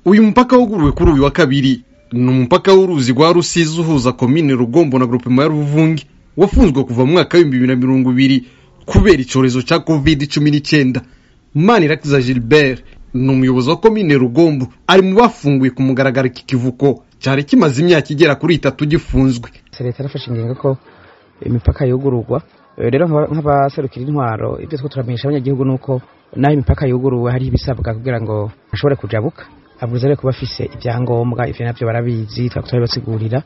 uyu mupaka wuguruwe kuri uyu wa kabiri ni umupaka w'uruzi rwa rusizi uhuza komine rugombo na grupema ya ruvungi wafunzwe kuva mu mwaka w'ibihumbi bibiri na mirongo ibiri kubera icyorezo cya covid cumi n'icyenda manirakiza gilbert ni umuyobozi wa komine rugombo ari mu bafunguye ku mugaragaro iki kivuko cyari kimaze imyaka igera kuri itatu gifunzwe leta yarafashe ingingo ko imipaka yugururwa rero nk'abaserukira intwaro ibyo two turamenyesha abanyagihugu ni uko naho imipaka yuguruwe hariho ibisabwa kugira ngo ashobore kujabuka abwiza rero kuba afise ibyangombwa ivyo navyo barabizi twaba turabibasigurira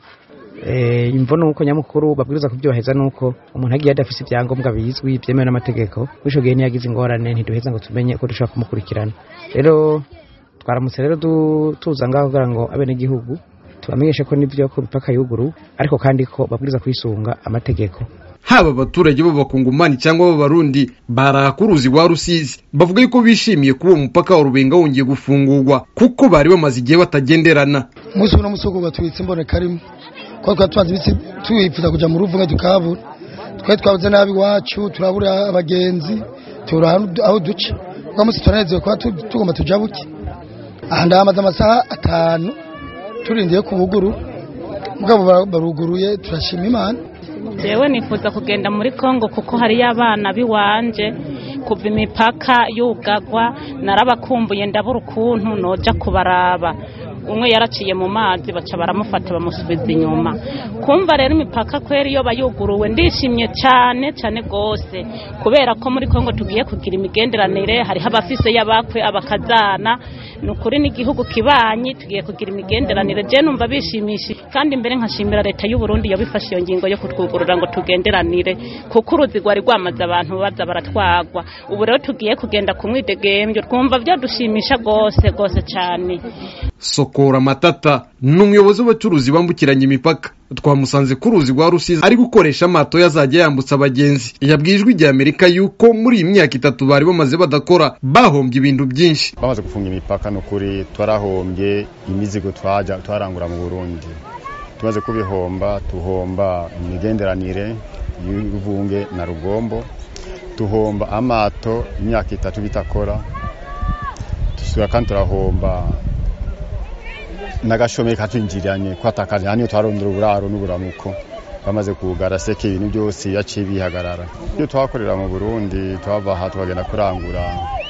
imvo ni uko nyamukuru babwiriza kubyubaheza ni uko umuntu agiye adafise ibyangombwa bizwi byemewe n'amategeko w'ico gihe niyagize ingorane ntiduheza ngo tumenye ko dushobora kumukurikirana rero twaramutse rero tuza ngaho kugira ngo abenegihugu tubamenyeshe ko nibyo ko imipaka yuguru ariko kandi ko babwiriza kwisunga amategeko haba abaturage b'abakongomani cyangwa b'abarundi baraha ku ruzi rwa rusizi bavuga yuko bishimiye kuba uwo mupaka wa rubenga wongeye gufungurwa kuko bari bamaze igihe batagenderana umunsi uno musi wo tubitse imboneka rimwe kuko twari tumaze iminsi twifuza kujya mu ruvunga tukabura twari twabuze nabi iwacu turabura abagenzi tubura aho duca uwo munsi turanezerewe kuba tugomba tujabuke aha ndahamaze amasaha atanu turindiye ku buguru mugabo baruguruye turashima imana jewe nifuza kugenda muri kongo kuko hariyo abana biwanje kuva imipaka yugagwa narabakumbuye ndabura ukuntu noja kubaraba umwe yaraciye mu mazi baca baramufata bamusubiza inyuma kumva rero imipaka kwera iyo bayuguruwe ndishimye cyane cyane rwose kubera ko muri kongo tugiye kugira imigenderanire hariho abafise y'abakwe abakazana ni ukuri n'igihugu kibanyi tugiye kugira imigenderanire je numva bishimishije kandi mbere nkashimira leta y'u Burundi yabifashe iyo ngingo yo kutwugurura ngo tugenderanire kuko uruzi rwari rwamaze abantu baza baratwagwa ubu rero tugiye kugenda ku mwidegembyo twumva byadushimisha rwose rwose cyane sokora matata ni umuyobozi w'abacuruzi bambukiranya imipaka twamusanze ku ruzi rwa rusizi ari gukoresha amato yazajya yambutsa abagenzi yabwiye ijwi rya amerika yuko muri iyi myaka itatu bari bamaze badakora bahombye ibintu byinshi bamaze gufunga imipaka ni ukuri twarahombye imizigo twajya twarangura mu burundi tumaze kubihomba tuhomba imigenderanire y'uruvunge na rugombo tuhomba amato imyaka itatu bitakora dusubira kandi turahomba n'agashomeri katwinjiranye kwatakaje hano twarondera uburaro n'uburamuko bamaze kugara seke ibintu byose yaciye bihagarara iyo twakorera mu burundi twava aha tukagenda kurangura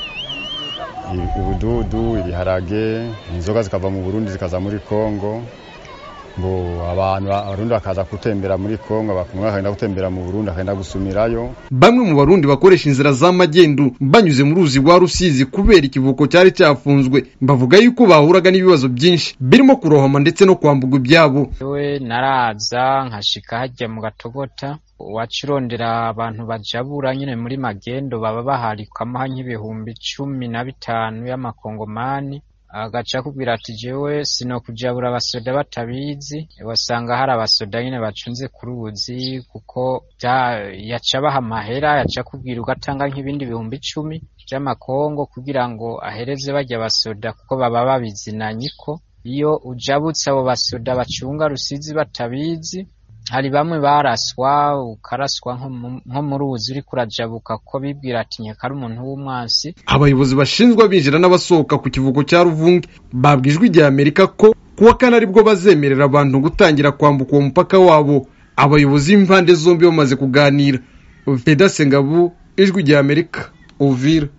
ubududu ibiharage inzoga zikava mu burundi zikaza muri kongo ngo abantu abarundi bakaza gutembera muri kongo bakumwe bakagenda gutembera mu burundi bakagenda gusumirayo bamwe mu barundi bakoresha inzira z'amagendu banyuze mu ruzi rwa rusizi kubera ikivuko cyari cyafunzwe bavuga yuko bahuraga n'ibibazo byinshi birimo kurohama ndetse no kwambuka ibyabo we naraza nkashika hajya mu gatogota wacirondera abantu bajabura nyine muri magendo baba baharikamo nk'ibihumbi cumi na bitanu y'amakongomani agaca akubwira ati jewe sinokujabura abasoda batabizi wasanga hari abasoda nyine bacunze ku ruzi kuko yaca baha amahera yaca akubwira ugatanga nk'ibindi bihumbi icumi by'amakongo kugira ngo ahereze bajya abasoda kuko baba babizinanye ko iyo ujabutse abo basoda bacunga rusizi batabizi hari bamwe baraswa ukaraswa nko mu ruzi uri kurajabuka ko bibwira ati nyeka ari umuntu w'umwansi abayobozi bashinzwe abinjira n'abasohoka ku kivuko cya ruvunge babwijwe igihe amerika ko kuwa kane aribwo bazemerera abantu gutangira kwambuka uwo mupaka wabo abayobozi b'impande zombi bamaze kuganira feda sengabu ijwi rya amerika uvira